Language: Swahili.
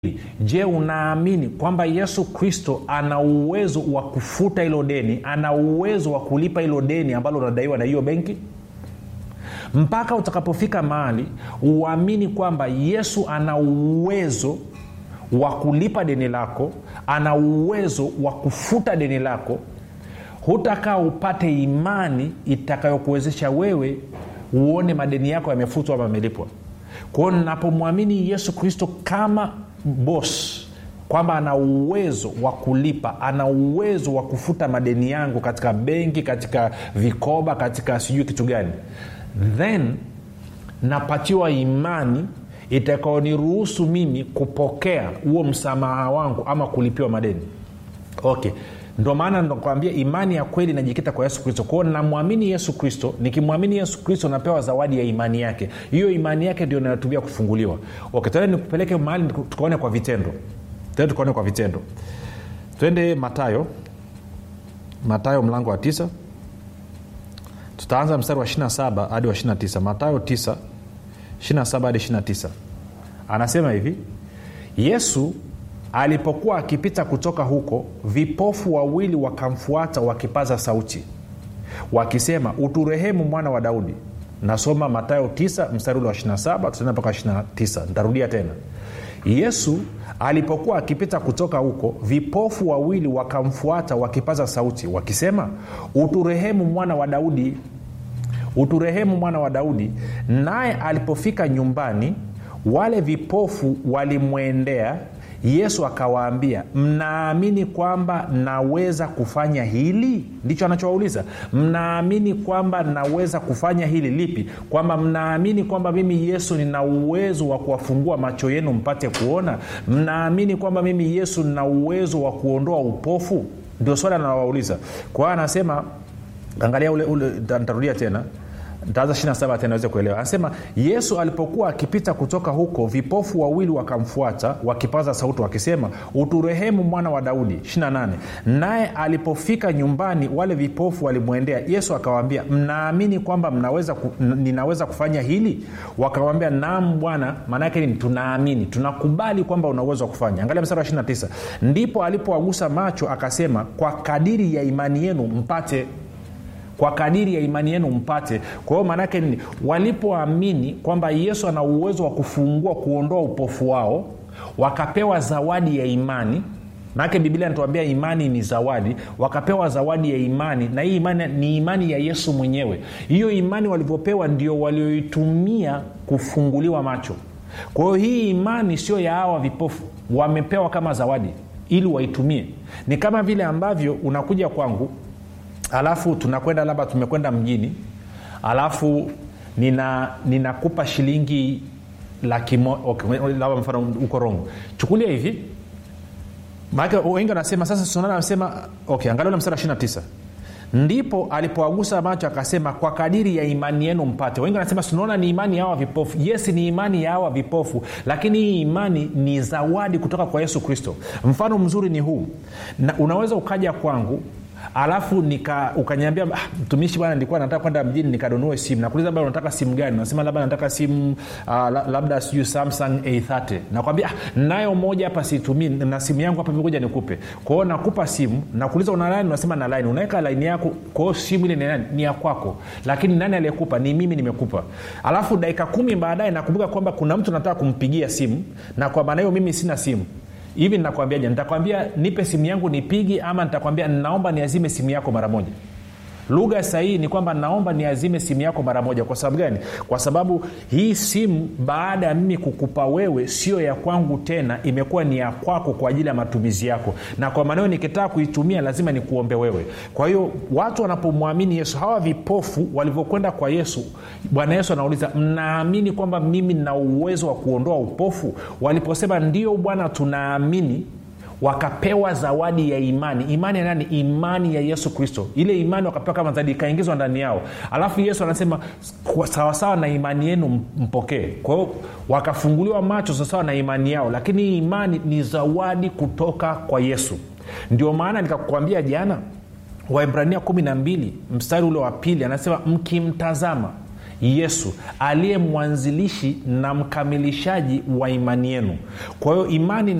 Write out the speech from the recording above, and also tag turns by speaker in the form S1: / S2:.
S1: je unaamini kwamba yesu kristo ana uwezo wa kufuta hilo deni ana uwezo wa kulipa hilo deni ambalo unadaiwa na hiyo benki mpaka utakapofika mahali uamini kwamba yesu ana uwezo wa kulipa deni lako ana uwezo wa kufuta deni lako hutakaa upate imani itakayokuwezesha wewe uone madeni yako yamefutwa ama yamelipwa kwao napomwamini yesu kristo kama bos kwamba ana uwezo wa kulipa ana uwezo wa kufuta madeni yangu katika benki katika vikoba katika sijui kitu gani then napatiwa imani itakaoniruhusu mimi kupokea huo msamaha wangu ama kulipiwa madeni okay ndo maana nakwambia imani ya kweli inajikita kwa yesu kristo kwao namwamini yesu kristo nikimwamini yesu kristo napewa zawadi ya imani yake hiyo imani yake ndio inatumia kufunguliwa okay, tende nikupeleke mahali tukaone kwa vitendo tende tukaone kwa vitendo twende matayo matayo mlango wa tisa tutaanza mstari wa 27 hadi wa 29 matayo 9 27 hadi 29 anasema hivi yesu alipokuwa akipita kutoka huko vipofu wawili wakamfuata wakipaza sauti wakisema uturehemu mwana wa daudi nasoma matayo 9 mstari ule wa 27 tutaenda mpaka 29 ntarudia tena yesu alipokuwa akipita kutoka huko vipofu wawili wakamfuata wakipaza sauti wakisema uturehemu mwana wa daudi uturehemu mwana wa daudi naye alipofika nyumbani wale vipofu walimwendea yesu akawaambia mnaamini kwamba naweza kufanya hili ndicho anachowauliza mnaamini kwamba naweza kufanya hili lipi kwamba mnaamini kwamba mimi yesu nina uwezo wa kuwafungua macho yenu mpate kuona mnaamini kwamba mimi yesu nina uwezo wa kuondoa upofu ndio swali anawauliza kwa hiyo anasema angalia ule, ule ntarudia tena ntaanza 27 tena aweze kuelewa anasema yesu alipokuwa akipita kutoka huko vipofu wawili wakamfuata wakipaza sauti wakisema uturehemu mwana wa daudi 28 naye alipofika nyumbani wale vipofu walimwendea yesu akawaambia mnaamini kwamba mnaweza ku, ninaweza kufanya hili wakamwambia naam bwana maanaake nini tunaamini tunakubali kwamba una uwezo wa kufanya angalia mstari wa 29 ndipo alipowagusa macho akasema kwa kadiri ya imani yenu mpate kwa kadiri ya imani yenu mpate kwa hiyo maanaake nini walipoamini kwamba yesu ana uwezo wa kufungua kuondoa upofu wao wakapewa zawadi ya imani maanake biblia inatuambia imani ni zawadi wakapewa zawadi ya imani na hii imani ni imani ya yesu mwenyewe hiyo imani walivyopewa ndio walioitumia kufunguliwa macho kwa hiyo hii imani sio ya hawa vipofu wamepewa kama zawadi ili waitumie ni kama vile ambavyo unakuja kwangu alafu tunakwenda labda tumekwenda mjini alafu nina ninakupa shilingi laki okay, labda mfano uko rongo chukulia hivi maake wengi wanasema sasa sunana anasema okay angalia mstari wa 29 ndipo alipowagusa macho akasema kwa kadiri ya imani yenu mpate wengi wanasema tunaona ni imani ya hawa vipofu yes ni imani ya hawa vipofu lakini hii imani ni zawadi kutoka kwa yesu kristo mfano mzuri ni huu na unaweza ukaja kwangu alafu nika ukanyambia ah, mtumishi bwana nilikuwa nataka kwenda mjini nikanunue simu nakuuliza labda unataka simu gani nasema labda nataka simu uh, labda sijui samsung a30 nakwambia ah, nayo moja hapa situmii na simu yangu hapa vikuja nikupe kwao nakupa simu nakuuliza una laini unasema na laini unaweka laini yako kwao simu ile ni, nani? ni ya kwako lakini nani aliyekupa ni mimi nimekupa alafu dakika kumi baadaye nakumbuka kwamba kuna mtu nataka kumpigia simu na kwa maana hiyo mimi sina simu hivi ninakwambiaje nitakwambia nipe simu yangu nipigi ama nitakwambia naomba niazime simu yako mara moja lugha sahihi ni kwamba naomba niazime simu yako mara moja kwa sababu gani kwa sababu hii simu baada ya mimi kukupa wewe sio ya kwangu tena imekuwa ni ya kwako kwa ajili ya matumizi yako na kwa maanao nikitaka kuitumia lazima nikuombe wewe kwa hiyo watu wanapomwamini yesu hawa vipofu walivyokwenda kwa yesu bwana yesu anauliza mnaamini kwamba mimi nina uwezo wa kuondoa upofu waliposema ndio bwana tunaamini wakapewa zawadi ya imani imani ya nani imani ya yesu kristo ile imani wakapewa kama zawadi ikaingizwa ndani yao alafu yesu anasema sawasawa na imani yenu mpokee kwa hiyo wakafunguliwa macho sawasawa na imani yao lakini hii imani ni zawadi kutoka kwa yesu ndio maana nikakuambia jana waibrania kumi na mbili mstari ule wa pili anasema mkimtazama yesu aliye mwanzilishi na mkamilishaji wa imani yenu kwa hiyo imani